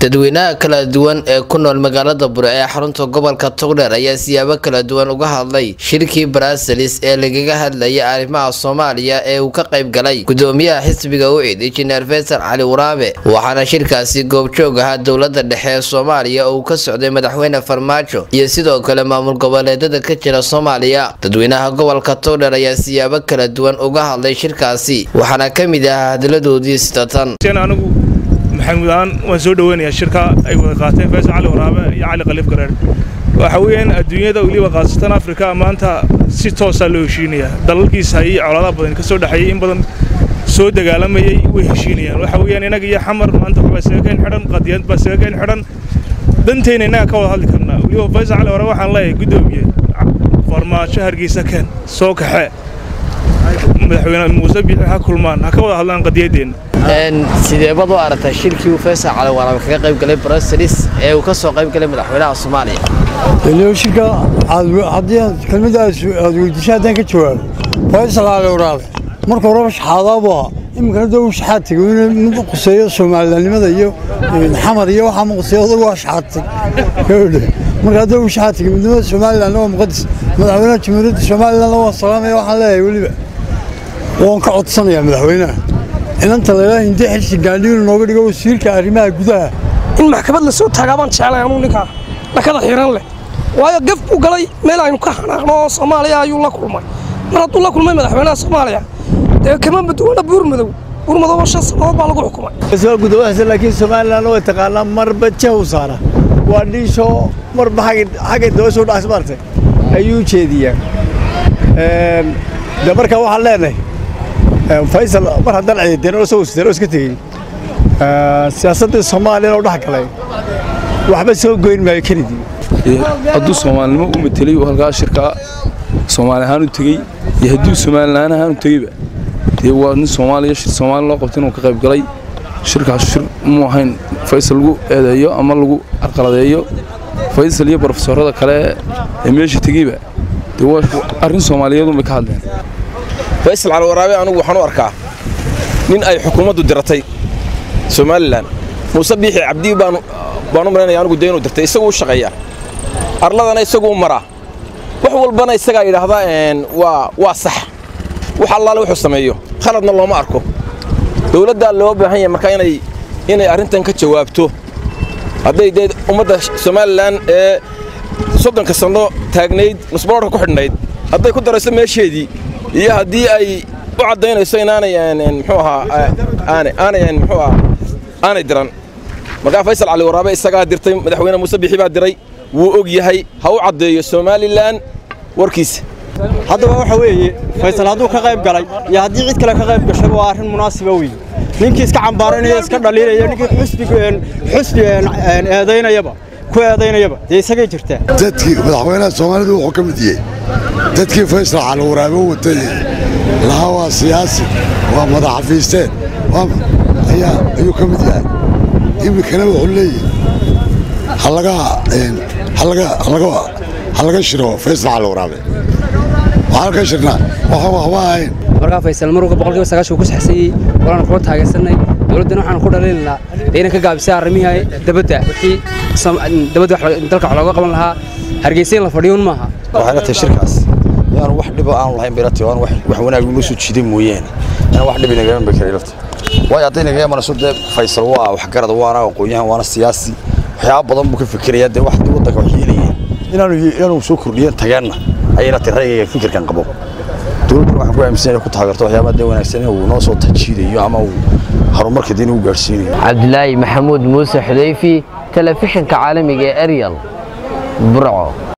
dadweynaha kala duwan ee ku nool magaalada bure ee xarunta gobolka togdheer ayaa siyaabo kala duwan uga hadlay shirkii brasels ee lagaga hadlayay arrimaha soomaaliya ee uu ka qayb galay gudoomiyaha xisbiga ucid injineer faysal cali waraabe waxaana shirkaasi goobjoog ahaa dowlada dhexe ee soomaaliya oo uu ka socday madaxweyne farmaajo iyo sidoo kale maamul goboleedada ka jira soomaaliya dadweynaha gobolka togdheer ayaa siyaabo kala duwan uga hadlay shirkaasi waxaana ka mid ahaa hadaladoodii sida tan anigu maxamuud ahaan waan soo dhoweynayaa shirka ay wada qaateen faysal cali waraabe iyo cali khaliif gareer waxa weeyaan adduunyada weliba khaasatan afrika maanta si toosaa loo heshiinayaa dalalkiisa ayay colaadaha badan ka soo dhexeeyey in badan soo dagaalamayay way heshiinayaan waxa weeyaan inaga iyo xamar maanta waxbaa isaga keen xidhan qadiyad baa isaga keen xidhan danteyna innaga ka wada hadli karnaa weliba faysal cali waraabe waxaan leeyahay guddoomiye farmaajo hargeysa keen soo kaxe madaxweyne muuse biixi ha kulmaan ha ka wada hadlaan qadiyaddeenna sideebad u aragtay shirkii uu faysal cali waraabe kaga qayb galay bruselis ee uu ka soo qayb galay madaxweynaha soomaaliya shirka haddii aad kelmada aad weydiisay haddaan ka jawaabo faysal cali waraabe marka horeba shaxaadaabu ahaa iminkana dee uu shaxaad tegay mid quseeyo soomalilanimada iyo xamar iyo waxaa ma quseeyo odagu waa shaxaad teg marka haddii uu shaxaad tegay midnimada somalilandna waa muqadis madaxweynaha jamhuuriyadda somalilandna waa salaamaya waxaan leeyahay weliba waan ka codsanayaa madaxweynaha inanta laylaha hindii xilsi gaandhiinu nooga dhigo wasiirka arrimaha gudaha in maxkamad la soo taagaa baan jeclay anuu ninkaa dhakada xiran leh waayo gaf buu galay meel aynu ka xanaaqno oo soomaaliya ayuu la kulmay mar hadduu la kulmay madaxweynaha soomaaliya dee kama maduwana buurmadow buurmadow shan sannadood baa lagu xukumay gudahasa laakiin somalilan way taqaanaa marba jahu saara waa dhiishoo marba xagga daba soo dhacas maartay ayuu jeediyaa de markaa waxaan leenahay faysal mar haddaan ciideen oo soo wasteen oo iska tegey siyaasaddii soomaaliyana u dhex galay waxba soo goyn maayo kenidii hadduu soomaalinimo u matelay oo halkaa shirkaa soomaali ahaan u tegey iyo hadduu soomalilaan ahaan u tegeyba dee waa nin soomaaliya shir soomaali loo qabtay inuu ka qayb galay shirkaas shir muu ahayn faysal lagu eedeeyo ama lagu arqaladeeyo faysal iyo brofesorada kale ee meesha tegeyba dee waa arrin soomaaliyeedun bay ka hadleen faysal cali waraabe anugu waxaan u arkaa nin ay xukuumaddu diratay somalilan muuse biixi cabdi baan u malaynaya anugu dee inuu dirtay isagu u shaqeeyaa arladana isagu u maraa wax walbana isagaa yidhaahdaa waa sax wax allaale wuxuu sameeyo khaladna looma arko dowladdaa loo baahan yahay markaa inay arrintan ka jawaabto hadday dee ummadda somalilan ee soddonka sanno taagnayd nusbaloodhka ku xidhnayd hadday ku darayso meesheedii iyo haddii ay u caddaynayso inaanay mxuu ahaa aanay mxuu ahaa aanay diran markaa faysal cali waraabe isagaa dirtay madaxweyne muuse bixi baa diray wuu og yahay ha u caddeeyo somalilan warkiisa haddaba waxa weeye faysal hadduu ka qayb galay iyo haddii cid kale ka qayb gashay waa arrin munaasiba weeye ninkii iska cambaaranayo iska dhaliilaya ninkii xusbi eedaynayaba ku eedaynayaba dee isagay jirtaa dadkii madaxweynaha soomaalidu wuxuu ka mid yahay dadkii faysal cali waraabe watay lahaa waa siyaasi waa madaxafiisteen ayuu ka mid yahay iminkana wuxuu leeyahay ha laga shiro faysal cali waraabe waxaan ka shirnaa waxaan waxba ahayn markaa faysal marwalka boqolkiiba sagaashan ku saxsayey walaan kula taageersanay dowladdana waxaan ku dhaliilinaa dee inay ka gaabisay arrimihii dabadda wixii dabadda dalka wax looga qaban lahaa hargeysa in la fadhiyuun maaha waxay la tahay shirkaas yaanu wax dhibo aanu lahayn bay la tahay waan wax wanaag inoo soo jiiday mooyaane inaan wax dhibi nagaman bay karay lafta waayo hadday nagaga maraso dee faysal waa waxgarad waana aqoon-yahan waana siyaasi waxyaaba badan buu ka fikirayaa dee wax waddanka wax yeelayeen inaanu inaanu soo kordhiyen tageenna ayay la tahay rayga fikirkan qabo dowladduna waxaan ku aaminsan inay ku taageerto waxyaabaha dee wanaagsan uu noo soo tajiidayo ama uu horumarka diin uu gaadhsiinayo cabdilaahi maxamuud muuse xudayfi telefishinka caalamiga ee eryal burco